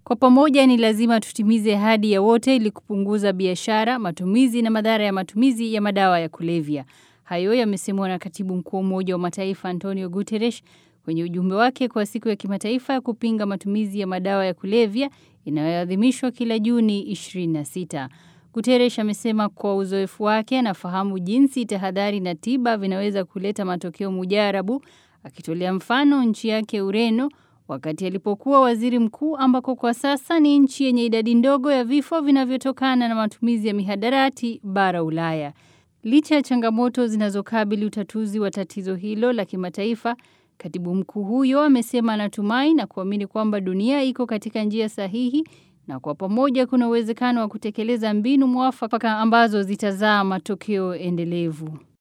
Kwa pamoja ni lazima tutimize ahadi ya wote ili kupunguza biashara, matumizi na madhara ya matumizi ya madawa ya kulevya. Hayo yamesemwa na Katibu Mkuu wa Umoja wa Mataifa Antonio Guterres kwenye ujumbe wake kwa siku ya kimataifa ya kupinga matumizi ya madawa ya kulevya inayoadhimishwa kila Juni 26. Guterres amesema kwa uzoefu wake anafahamu jinsi tahadhari na tiba vinaweza kuleta matokeo mujarabu, akitolea mfano nchi yake Ureno wakati alipokuwa waziri mkuu ambako kwa sasa ni nchi yenye idadi ndogo ya vifo vinavyotokana na matumizi ya mihadarati bara Ulaya. Licha ya changamoto zinazokabili utatuzi wa tatizo hilo la kimataifa, katibu mkuu huyo amesema anatumai na kuamini kwamba dunia iko katika njia sahihi na kwa pamoja kuna uwezekano wa kutekeleza mbinu mwafaka ambazo zitazaa matokeo endelevu.